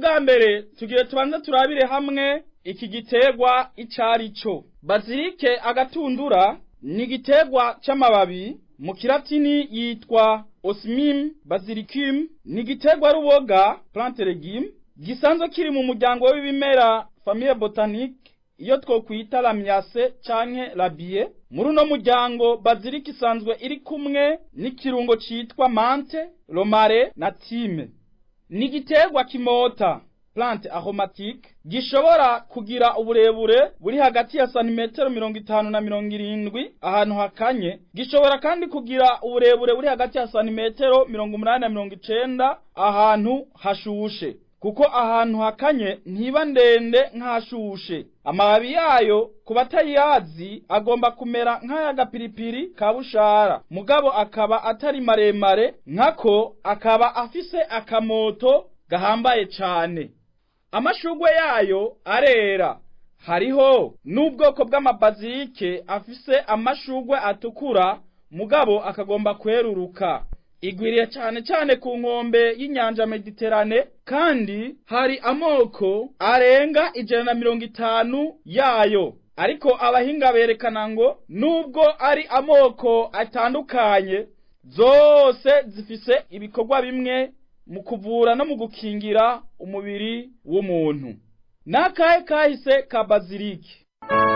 ubwa mbere tugiye tubanze turabire hamwe iki giterwa icari cyo bazilike agatundura ni igiterwa c'amababi mu kilatini yitwa osmim basilicum ni igiterwa ruboga plante legume gisanzwe kiri mu muryango w'ibimera famille botanique iyo twokwita lamyase canke labie muri uno muryango bazilika isanzwe iri kumwe n'ikirungo citwa mante romare na time ni igiterwa kimota plante aromatique gishobora kugira uburebure buri hagati ya santimetero mirongo itanu na mirongo irindwi ahantu hakanye gishobora kandi kugira uburebure buri hagati ya santimetero mirongo umunani na mirongo icenda ahantu hashushe kuko ahantu hakanye ntiba ndende nk'ahashushe amababi yayo ku batayazi agomba kumera nk'ay'agapiripiri ka bushara mugabo akaba atari maremare nkako akaba afise akamoto gahambaye cane amashugwe yayo arera hariho n'ubwoko bw'amabazilike afise amashugwe atukura mugabo akagomba kweruruka igwiriye cyane cyane ku nkombe y'inyanja mediterane kandi hari amoko arenga ijana na mirongo itanu yayo ariko abahinga berekana ngo nubwo ari amoko atandukanye zose zifise ibikorwa bimwe mu kuvura no mu gukingira umubiri w'umuntu n'akahe kahise ka bazilike